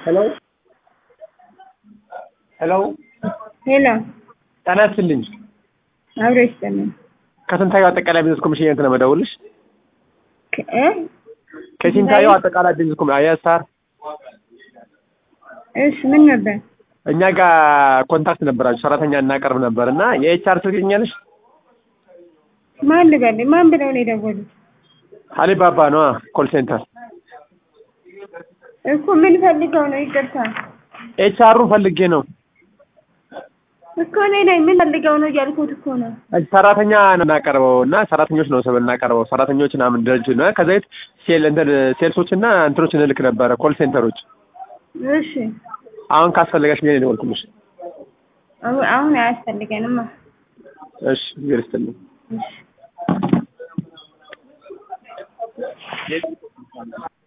ሄሎ ሄሎ ሄሎ ጤና ይስጥልኝ። አብሮ ይስጥልኝ። ከስንታየው አጠቃላይ ቢዝነስ ኮሚሽን እንትን ነው የምደውልልሽ። ከ- እ? ከስንታየው አጠቃላይ ቢዝነስ ኮሚሽን አያሳር እሺ ምን ነበር? እኛ ጋር ኮንታክት ነበራችሁ ሰራተኛ እናቀርብ ነበር እና የኤችአር ትልቅኛለሽ ማን ልበል? ማን ብለው ነው የደወሉት? አሊባባ ነዋ ኮል ሴንተር እኮ ምን ፈልገው ነው? ይቅርታ ኤችአሩን ፈልጌ ነው እኮ እኔ ነኝ። ምን ፈልገው ነው እያልኩት እኮ ነው። ሰራተኛ ነው እናቀርበው እና ሰራተኞች ነው ሰብ እናቀርበው ሰራተኞች ምናምን ድርጅት ነው ከዛ ቤት ሴል እንትን ሴልሶች እና እንትኖች እንልክ ነበረ ኮል ሴንተሮች እሺ አሁን ካስፈለገሽ ብዬ ነው የደወልኩልሽ አሁ- አሁን አያስፈልገንማ። እሺ እግዜር ይስጥልኝ እሺ